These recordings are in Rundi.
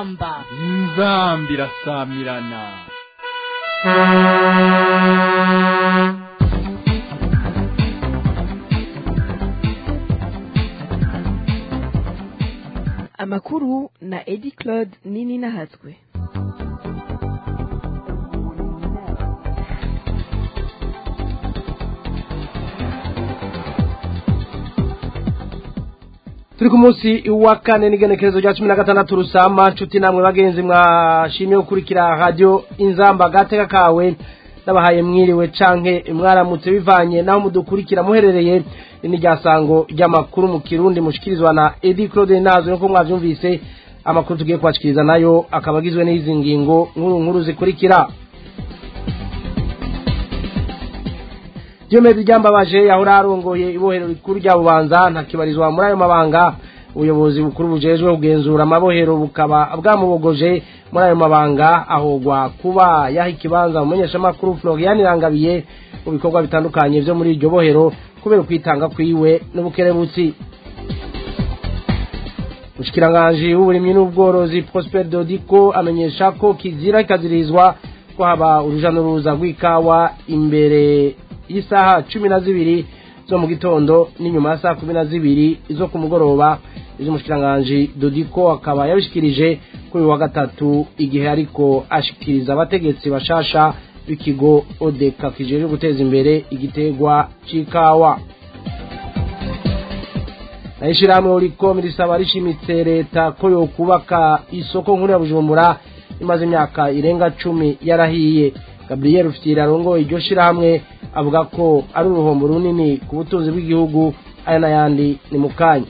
inzamba inzamba irasamirana amakuru na edi claude nini nahatswe turi ku munsi wa kane n'igenekerezo rya cumi na gatandatu rusamba nshuti namwe bagenzi mwashimiye gukurikira radiyo inzamba gateka kawe n'abahaye mwiriwe canke mwaramutse bivanye naho mudukurikira muherereye ni rya sango ry'amakuru mu kirundi mushikirizwa na edi claude nazo nuko mwavyumvise amakuru tugiye kubashikiriza nayo akaba agizwe n'izi ngingo nkuru nkuru zikurikira Diomede ryambabaje yahora arongoye ibohero rikuru rya bubanza ntakibarizwa muri ayo mabanga ubuyobozi bukuru bujejwe kugenzura amabohero bukaba bwamubogoje muri ayo mabanga ahogwa kuba yaha ikibanza umumenyeshamakuru Florian Rangabiye mu bikorwa bitandukanye vyo muri iryo bohero kubera kwitanga kwiwe n'ubukerebutsi Mushikiranganji w'uburimyi n'ubworozi Prosper Dodiko amenyesha ko kizira ikazirizwa ko haba uruja n'uruza rw'ikawa imbere y'isaha cumi na zibiri zo mu gitondo n'inyuma ya saa kumi na zibiri zo ku mugoroba iz'umushikiranganji dodiko akaba yabishikirije kuri uyu wa gatatu igihe ariko ashikiriza abategetsi bashasha b'ikigo odeka kijejwe guteza imbere igitegwa c'ikawa nayo ishirahamwe uriko risaba rishimitse leta ko yokubaka isoko nkuru ya bujumbura imaze imyaka irenga cumi yarahiye gabriel ufitira arongoye iryo shirahamwe avuga ko ari uruhombo runini ku butunzi bw'igihugu aya n'ayandi ni mu kanya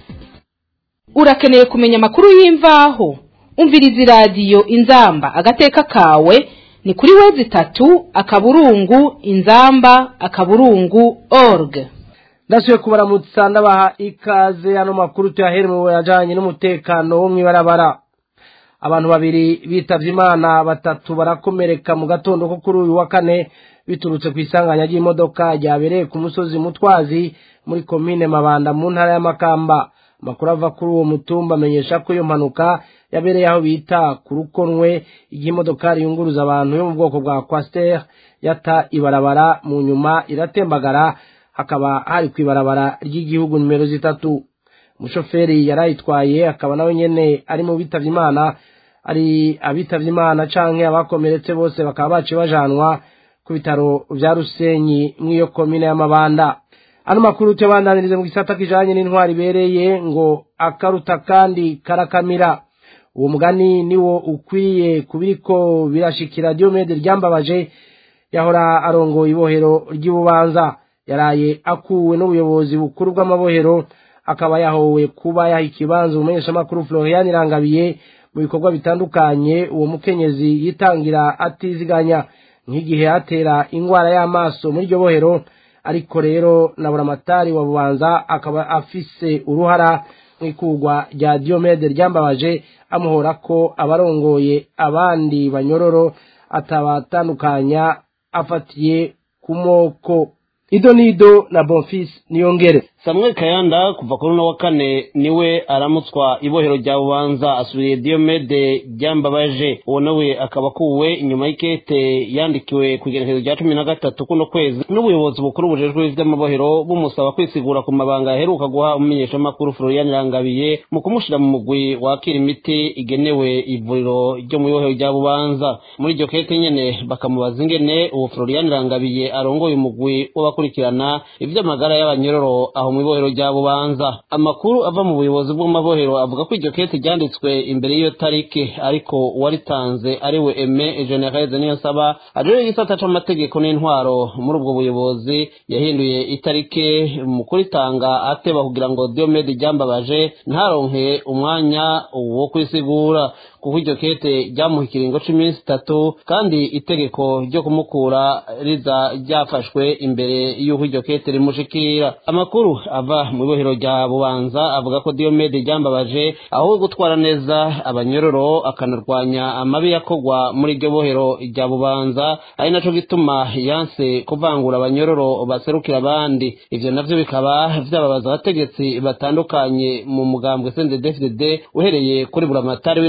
urakeneye kumenya amakuru y'imvaho umviriza iradiyo inzamba agateka kawe ni kuri wezi itatu akaburungu inzamba akaburungu org ndasubiye kubaramutsa ndabaha ikaze ano makuru tuyahere mu yajanye n'umutekano wo mw'ibarabara abantu babiri bitavye imana batatu barakomereka mu gatondo ko kuri uyu wa kane biturutse ku isanganya ry'imodoka ryabereye ku musozi mutwazi muri komine mabanda mu ntara y'amakamba amakuru ava kuri uwo mutumba amenyesha ko iyo mpanuka yabereye aho bita ku rukonwe igihe imodokari yunguruza abantu yo mu bwoko bwa kwasiteri yata ibarabara mu nyuma iratembagara hakaba hari ku ibarabara ry'igihugu nimero zitatu umushoferi yarayitwaye akaba nawe nyene ari mu bitavye imana ari abitavye imana canke abakomeretse bose bakaba baciye bajanwa ku bitaro vya rusenyi mw'iyo komine y'amabanda ano makuru tuyabandanirize mu gisata kijanye n'intwari ibereye ngo akaruta kandi karakamira uwo mugani niwo ukwiye kubiriko birashikira diomede ryambabaje yahora arongoye ibohero ry'ibubanza yaraye akuwe n'ubuyobozi bukuru bw'amabohero akaba yahowe kuba yaha ikibanza umumenyeshamakuru Florian Rangabiye mu bikorwa bitandukanye uwo mukenyezi yitangira atiziganya nk'igihe atera ingwara y'amaso muri iryo bohero ariko rero na buramatari wa bubanza akaba afise uruhara mu ikurwa rya Diomede ryambabaje amuhora ko abarongoye abandi banyororo atabatandukanya afatiye ku moko ido nido na bonfis niyongere Samuel Kayanda kuva kuri uno wa kane niwe aramutswa ibohero rya bubanza asubiriye Diomede ryambabaje uwo nawe akaba akuwe inyuma y'ikete yandikiwe ku igenekerezo rya cumi na gatatu kuno kwezi n'ubuyobozi bukuru bujejwe ivy'amabohero bumusaba kwisigura ku mabanga yaheruka guha umumenyeshamakuru Florian Rangabiye mu kumushira mu mugwi wakira imiti igenewe ivuriro ryo mu ibohero rya bubanza muri iryo kete nyene bakamubaza ingene uwo Florian Rangabiye arongoye umugwi w'abakurikirana ivy'amagara y'abanyororo aho mu ibohero rya bubanza amakuru ava mu buyobozi bw'amabohero avuga ko iryo kete ryanditswe imbere y'iyo tariki ariko uwaritanze ari we eme genereze niyo nsaba ajejwe igisata c'amategeko n'intwaro muri ubwo buyobozi yahinduye itariki mu kuritanga ateba kugira ngo diomede ryambabaje ntaronke umwanya wo kwisigura kuko iryo kete ryamuha ikiringo c'iminsi itatu kandi itegeko ryo kumukura riza ryafashwe imbere y'uko iryo kete rimushikira amakuru ava mu ibohero rya bubanza avuga ko diomede ryambabaje aho gutwara neza abanyororo akanarwanya amabi yakorwa muri iryo bohero rya bubanza ari naco gituma yanse kuvangura abanyororo baserukira abandi ivyo navyo bikaba vyababaza abategetsi batandukanye mu mugambwe CNDD-FDD uhereye kuri buramatari w'intara ya bubanza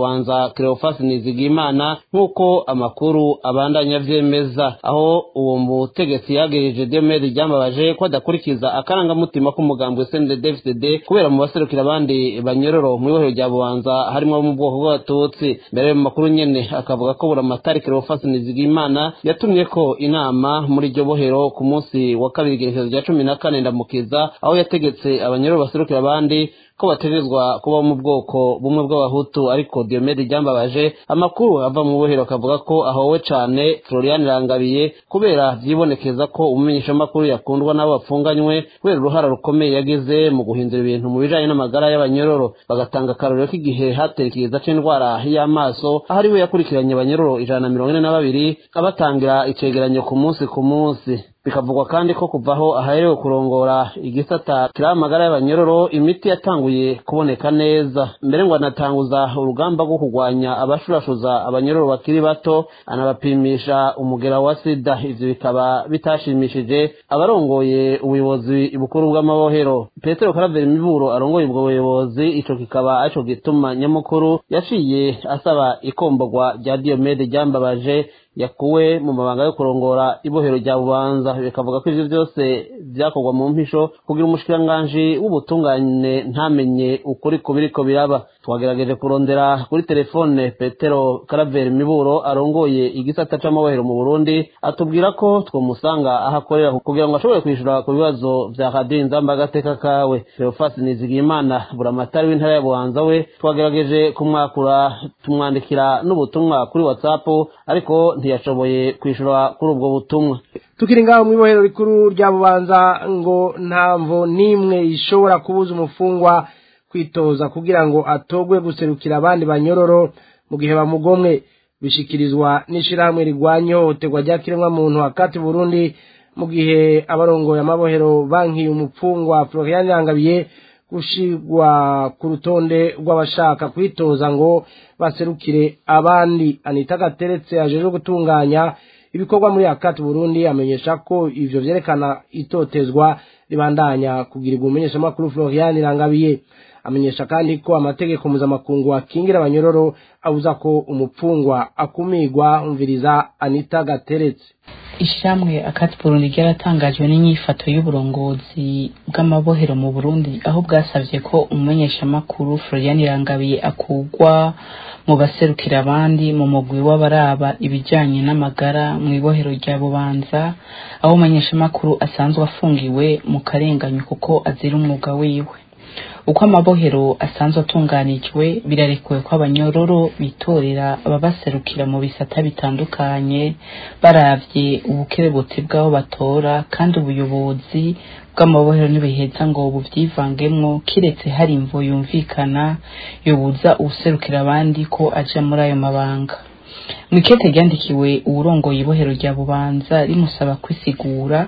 bubanza Cleophas Nizigimana nk'uko amakuru abandanya vyemeza aho uwo mutegetsi yagejeje Diomede ryambabaje ko adakurikiza akarangamutima k'umugambwe CNDD-FDD kubera mu baserukira abandi banyororo mu ibohero rya bubanza harimo abo mu bwoko bw'abatutsi mbere mu makuru nyene akavuga ko buramatari Cleophas Nizigimana yatumye ko inama muri iryo bohero ku munsi wa kabiri igerekezo rya cumi na kane ndamukiza aho yategetse abanyororo baserukira abandi ko bategerezwa kuba mu bwoko bumwe bw'abahutu ariko Diomede ryambabaje amakuru ava mu bohero akavuga ko ahowe cane Florian Rangabiye kubera vyibonekeza ko umumenyeshamakuru yakundwa n'abo bapfunganywe kubera uruhara rukomeye yagize mu guhindura ibintu mu bijanye n'amagara y'abanyororo bagatanga akarorero k'igihe hatera ikiza c'indwara y'amaso aho ari we yakurikiranye abanyororo ijana na mirongo ine na babiri abatangira icegeranyo ku munsi ku munsi bikavugwa kandi ko kuvaho ahaherewe kurongora igisata kiriho amagara y'abanyororo imiti yatanguye kuboneka neza mbere ngo anatanguza urugamba rwo kurwanya abashurashuza abanyororo bakiri bato anabapimisha umugera wa sida ivyo bikaba bitashimishije abarongoye ubuyobozi bukuru bw'amabohero petero karaveri miburo arongoye ubwo buyobozi ico kikaba arico gituma nyamukuru yaciye asaba ikombogwa rya diomede ryambabaje yakuwe mu mabanga yo kurongora ibohero rya bubanza bikavuga ko ivyo byose vyakorwa mu mpisho kugira umushikiranganji w'ubutungane ntamenye ukuri ku biriko biraba twagerageje kurondera kuri telefone petero karaveri miburo arongoye igisata c'amabohero mu burundi atubwira ko twomusanga aho akorera kugira ngo ashobore kwishura ku bibazo vya radiyo inzamba agateka kawe leofas nizigiyimana buramatari w'intara ya bubanza we twagerageje kumwakura tumwandikira n'ubutumwa kuri whatsapp ariko ntiyashoboye kwishura kuri ubwo butumwa tukiri ngaho mu ibohero rikuru rya bubanza ngo ntamvo n'imwe ishobora kubuza umufungwa kwitoza kugira ngo atogwe guserukira abandi banyororo mu gihe bamugomwe bishikirizwa n'ishirahamwe rigwanya ihohoterwa rya kiremwamuntu hakati burundi mu gihe abarongoye amabohero bankiye umupfungwa florian yangabiye gushirwa ku rutonde rw'abashaka kwitoza ngo baserukire abandi anita gateretse ajejwe gutunganya ibikorwa muri akati burundi amenyesha ko ivyo vyerekana itotezwa ribandanya kugirirwa umumenyeshamakuru florian irangabiye amenyesha kandi ko amategeko mpuzamakungu akingira abanyororo abuza ko umupfungwa akumirwa umviriza anita gateretse ishamwe akati burundi ryaratangajwe n'inyifato y'uburongozi bw'amabohero mu burundi aho bwasavye ko umumenyeshamakuru florian irangabiye akugwa mu baserukira abandi mu mugwi w'abaraba ibijanye n'amagara mu ibohero rya bubanza aho umumenyeshamakuru asanzwe afungiwe mu karenganyo kuko azira umwuga wiwe uko amabohero asanzwe atunganijwe birarekuwe ko abanyororo bitorera ababaserukira mu bisata bitandukanye baravye ubukerebutsi bw'aho batora kandi ubuyobozi bw'amabohero ntibiheza ngo buvyivangemwo kiretse hari imvo yumvikana yobuza uwuserukira abandi ko aja muri ayo mabanga mwikete ryandikiwe uwurongoye ibohero rya bubanza rimusaba kwisigura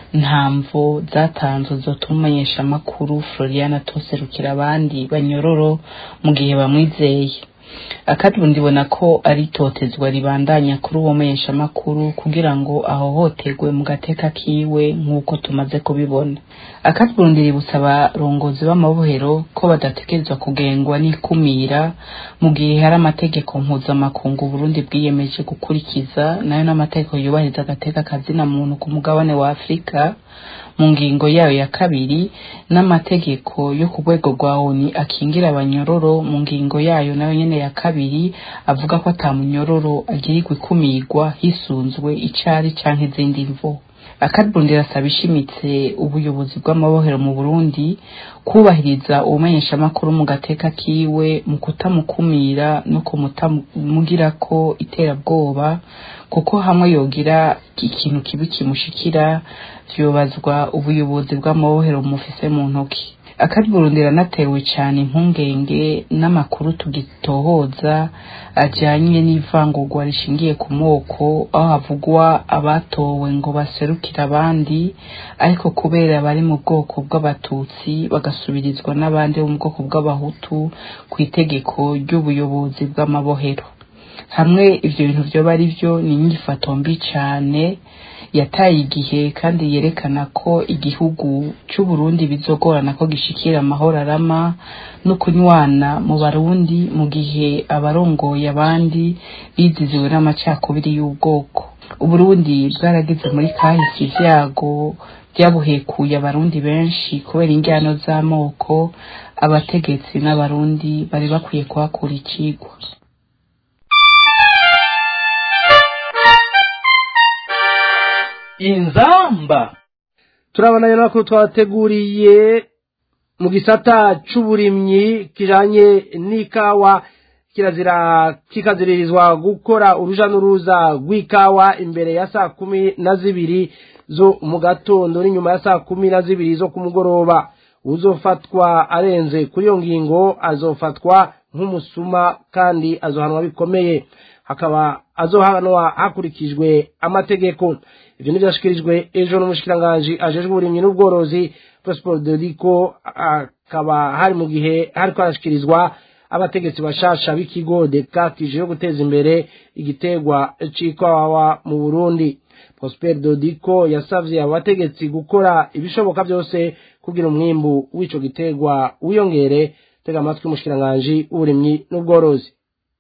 ntamvo zatanzwe zotuma umumenyeshamakuru florian atoserukira abandi banyororo mu gihe bamwizeye akadi ndibona ko ari itotezwa ribandanya kuri uwo menyeshamakuru kugira ngo ahohoterwe mu gateka kiwe nk'uko tumaze kubibona akadi burundi ributsa abarongozi b'amabohero ko badategerezwa kugengwa n'ikumira mu gihe hari amategeko mpuzamakungu burundi bwiyemeje gukurikiza nayo n'amategeko yubahiriza agateka kazina muntu ku mugabane wa afurika mu ngingo yayo ya kabiri n'amategeko yo ku rwego rwa oni akingira abanyororo mu ngingo yayo nayo nyene ya kabiri avuga ko ata munyororo agirirwa ikumirwa hisunzwe icari canke izindi mvo akaburundi rasaba ishimitse ubuyobozi bw'amabohero mu burundi kubahiriza ubumenyeshamakuru mu gateka kiwe mu kutamukumira no kumutamugirako iterabwoba kuko hamwe yogira ikintu kibi kimushikira vyobazwa ubuyobozi bw'amabohero mufise mu ntoki akari burundi ranatewe cyane impungenge n'amakuru tugitohoza ajyanye n'ivangurwa rishingiye ku moko aho havugwa abatowe ngo baserukire abandi ariko kubera bari mu bwoko bw'abatutsi bagasubirizwa n'abandi bo mu bwoko bw'abahutu ku itegeko ry'ubuyobozi bw'amabohero hamwe ivyo bintu vyoba ari vyo ni inyifato mbi cane yataye igihe kandi yerekana ko igihugu c'u Burundi bizogorana ko gishikira amahoro arama no kunywana mu barundi mu gihe abarongoye abandi biziziwe n'amacakubiri y'ubwoko uburundi bwarageze muri kahise ivyago byabuhekuye abarundi benshi kubera injyano z'amoko abategetsi n'abarundi bari bakwiye kuhakura icigwa inzamba turabonanye n'amakuru twateguriye mu gisata c'uburimyi kijanye n'ikawa kirazira kikaziririzwa gukora uruja n'uruza rw'ikawa imbere ya saa kumi na zibiri zo mu gatondo n'inyuma ya saa kumi na zibiri zo ku mugoroba uzofatwa arenze kuri iyo ngingo azofatwa nk'umusuma kandi azohanwa bikomeye hakaba azohanwa hakurikijwe amategeko ivyo nivyashikirijwe ejo n'umushikiranganji ajejwe uburimyi n'ubworozi Prosper Dodico akaba hari mu gihe hariko harashikirizwa abategetsi bashasha b'ikigo deka kije guteza imbere igitegwa c'ikawa mu Burundi Prosper Dodico yasavye abo bategetsi gukora ibishoboka byose kugira umwimbu w'ico gitegwa wiyongere tega amatwi umushikiranganji w'uburimyi n'ubworozi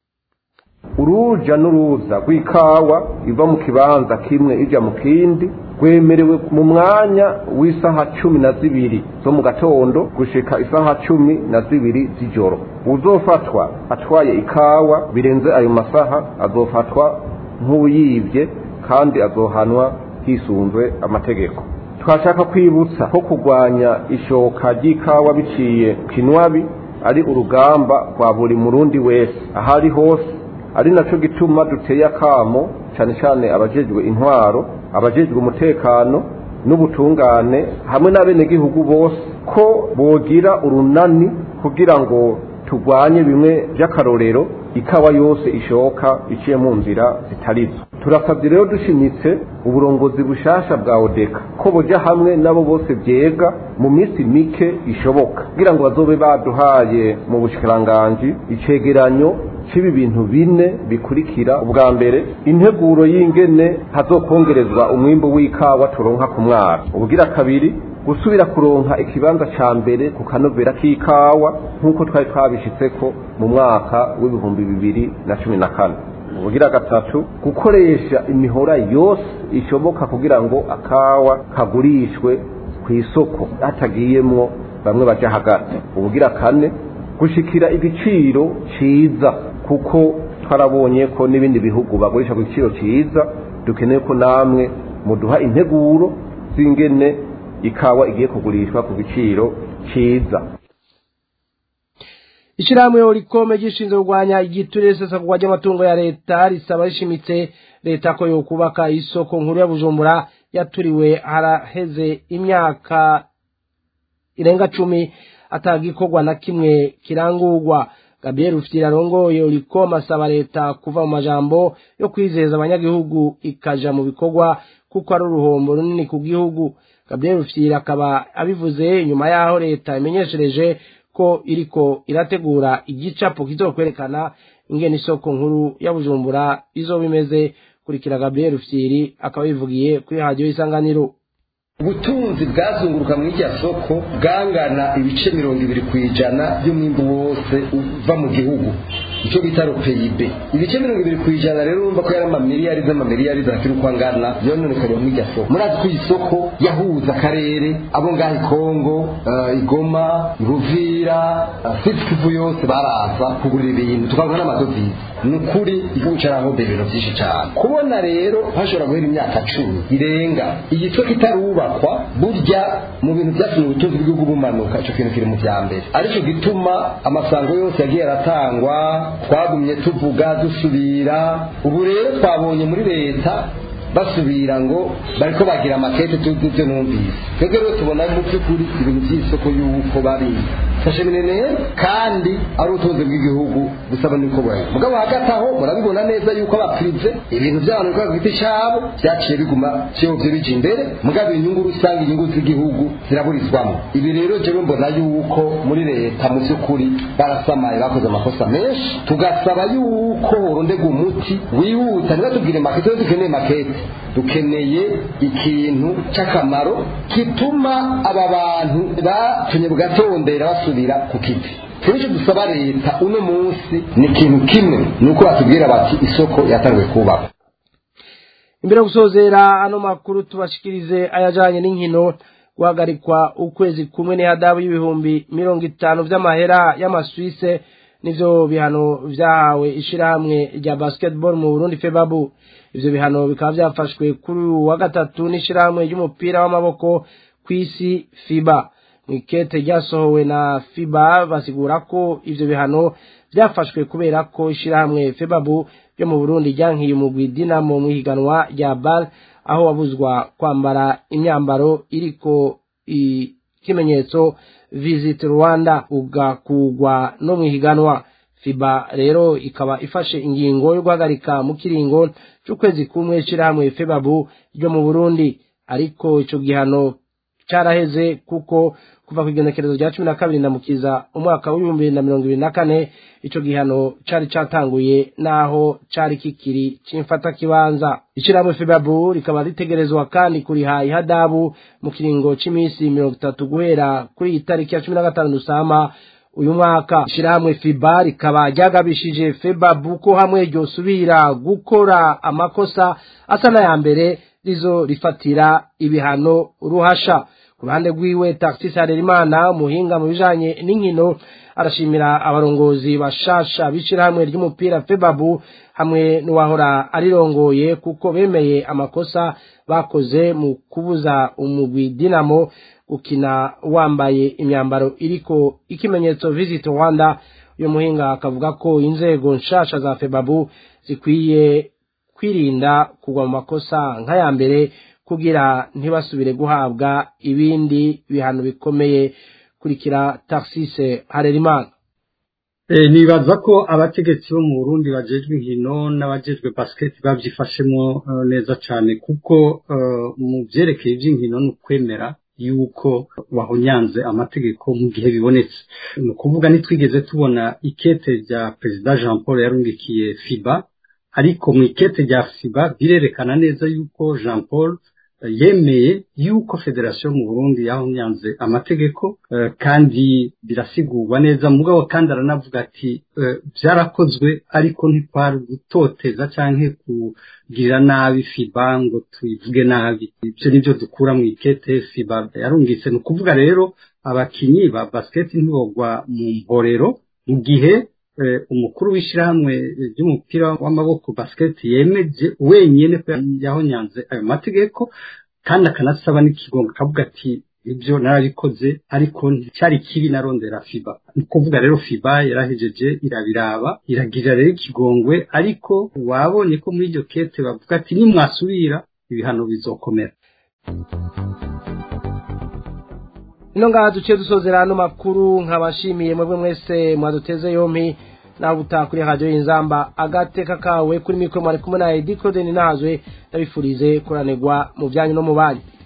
uruja n'uruza rw'ikawa iva mu kibanza kimwe ija mu kindi rwemerewe mu mwanya w'isaha cumi na zibiri zo mu gatondo gushika isaha cumi na zibiri z'ijoro uzofatwa atwaye ikawa birenze ayo masaha azofatwa nk'uyibye kandi azohanwa hisunzwe amategeko twashaka kwibutsa ko kurwanya ishoka ry'ikawa biciye kinwabi ari urugamba rwa buri murundi wese ahari hose ari naco gituma duteye akamo cyane cyane abajejwe intwaro abajejwe umutekano n'ubutungane hamwe n'abenegihugu bose ko bogira urunani kugira ngo turwanye bimwe by'akarorero ikawa yose ishoka iciye mu nzira zitarizo turasabye rero dushimitse uburongozi bushasha bwa odeka ko boja hamwe nabo bose byega mu minsi mike ishoboka kugira ngo bazobe baduhaye mu bushikiranganji icegeranyo cibi bintu bine bikurikira ubwa mbere integuro y'ingene hazokongerezwa umwimbu w'ikawa turonka ku mwaka ubugira kabiri gusubira kuronka ikibanza ca mbere ku kanovera k'ikawa nk'uko twari twabishitseko mu mwaka w'ibihumbi bibiri na cumi na kane ubugira gatatu gukoresha imihora yose ishoboka kugira ngo akawa kagurishwe ku isoko hatagiyemwo bamwe baja hagati ubugira kane gushikira igiciro ciza kuko twarabonye ko n'ibindi bihugu bagurisha ku giciro ciza dukeneye ko namwe muduha integuro z'ingene ikawa igiye kugurishwa ku giciro ciza ishirahamwe orikome gishinzwe kurwanya igiturire sesagurwa ry'amatungo ya leta risaba rishimitse leta ko yokubaka isoko nkuru ya bujumbura yaturiwe haraheze imyaka irenga cumi atagikorwa na kimwe kirangurwa gabriel ufitira arongoye orikome asaba leta kuva mu majambo yo kwizeza abanyagihugu ikaja mu bikorwa kuko ari uruhombo runini ku gihugu gabriel ufitira akaba abivuze nyuma y'aho leta imenyeshereje ko iriko irategura igicapo kizokwerekana ingene isoko nkuru ya bujumbura izoba imeze kurikira gabriel ufitiri akaba yivugiye kuri radiyo y'isanganiro ubutunzi bwazunguruka muri irya soko bwangana ibice mirongo ibiri ku ijana by'umwimbu wose uva mu gihugu icyo bita ropeyibe ibice mirongo ibiri ku ijana rero urumva ko yari amamiliyari z'amamiliyari zakiri uko angana yononekariye muri irya soko murazi ko iyi soko yahuza akarere abo ngaho ikongo uh, igoma ruvira uh, sitikivu yose baraza kugurira ibintu tukavuga n'amadovize ni ukuri igihugu cyarahombeye ibintu byinshi cyane kubona rero hashobora guhera imyaka cumi irenga igice kitarubakwa burya mu bintu byatumye ubutunzi bw'igihugu bumanuka icyo kintu kiri mu bya mbere aricyo gituma amasango yose yagiye aratangwa twagumye tuvuga dusubira ubu rero twabonye muri leta basubira ngo bariko bagira amakete tubyo numvise twebwe rero tubona mu by'ukuri ibintu by'isoko y'uko bari fashe minene kandi ari ubutunzi bw'igihugu busaba niko bwayo mugabo hagati aho murabibona neza yuko abapirive ibintu by'abantu bikora ku giti cyabo byaciye biguma cyovye bija imbere mugabo inyungu rusange inyungu z'igihugu ziraburizwamo ibi rero jewe mbona yuko muri leta mu by'ukuri barasamaye bakoze amakosa menshi tugasaba yuko horondegwa umuti wihuta ntibatubwire makete dukeneye makete dukeneye ikintu cy'akamaro gituma aba bantu batumye bugatondera basubira ku kiti icyo dusaba leta uno munsi ni ikintu kimwe ni uko batubwira bati isoko yatangiwe kubakwa imbere yo gusozera ano makuru tubashikirize ayajanye n'inkino guhagarikwa ukwezi kumwe n'ihadabu y'ibihumbi mirongo itanu vy'amahera y'amaswise nivyo bihano vyahawe ishirahamwe rya basketball mu Burundi febabu ivyo bihano bikaba vyafashwe kuri uyu wa gatatu n'ishirahamwe ry'umupira w'amaboko kw'isi fiba mwikete ryasohowe na fiba basigura ko ivyo bihano vyafashwe kubera ko ishirahamwe febabu ryo mu Burundi ryankiye umugwi Dinamo mu ihiganwa rya BAL aho wabuzwa kwambara imyambaro iriko ikimenyetso Visit Rwanda ugakugwa no mu ihiganwa FIBA rero ikaba ifashe ingingo yo guhagarika mu kiringo c'ukwezi kumwe shirahamwe febabu ryo mu Burundi ariko ico gihano caraheze kuko kuva ku igenekerezo rya cumi na kabiri ndamukiza umwaka w'ibihumbi bibiri na mirongo ibiri na kane ico gihano cari catanguye naho cari kikiri c'imfata kibanza ishirahamwe febabu rikaba ritegerezwa kandi kuriha ihadabu mu kiringo c'imisi mirongo itatu guhera kuri iyi tariki ya cumi na gatanu dusama uyu mwaka ishirahamwe fiba rikaba ryagabishije febabu ko hamwe ryosubira gukora amakosa asa n'aya mbere rizo rifatira ibihano ruhasha ku ruhande rwiwe taxis harerimana umuhinga mu bijanye n'inkino arashimira abarongozi bashasha b'ishirahamwe ry'umupira febabu hamwe n'uwahora arirongoye kuko bemeye amakosa bakoze mu kubuza umugwi dinamo gukina wambaye imyambaro iriko ikimenyetso visit rwanda uyu muhinga akavuga ko inzego nshasha za febabu zikwiye kwirinda kugwa mu makosa nk'aya mbere kugira ntibasubire guhabwa ibindi bihano bikomeye kurikira taxise harerimana nibaza ko abategetsi bo mu burundi bajejwe inkino n'abajejwe basiketi babyifashemo neza cyane kuko mu byerekeye iby'inkino ni ukwemera yuko wahonyanze amategeko mu gihe bibonetse ni ukuvuga ntitwigeze tubona ikete rya perezida jean paul yarungikiye fiba ariko mu ikete rya fiba birerekana neza yuko jean paul yemeye yuko federasiyo mu burundi yahonyanze amategeko kandi birasigurwa neza mugabo kandi aranavuga ati byarakozwe ariko ntikwari gutoteza cyangwa kugirira nabi fiba ngo tuyivuge nabi ibyo nibyo dukura mu ikete fiba yarungitse ni ukuvuga rero abakinnyi ba basiketi ntibogwa mu mborero mu gihe umukuru w'ishyirahamwe ry'umupira w'amaboko basiketi yemeje wenyine ko yahonyanze ayo mategeko kandi akanasaba n'ikigongo akavuga ati ibyo narabikoze ariko nticyari kibi narondera fiba ni ukuvuga rero fiba yarahejeje irabiraba iragirira rero ikigongwe ariko wabonye ko muri iryo kete bavuga ati nimwasubira ibihano bizokomera ino ngaha duciye dusozera ano makuru nkabashimiye mwebwe mwese mwaduteze yompi nawe utaha kuri radiyo y'inzamba agateka kawe kuri mikoro mwari kumwe na edi claude nahazwe ndabifurize kuranirwa mu byanyu no mu banyu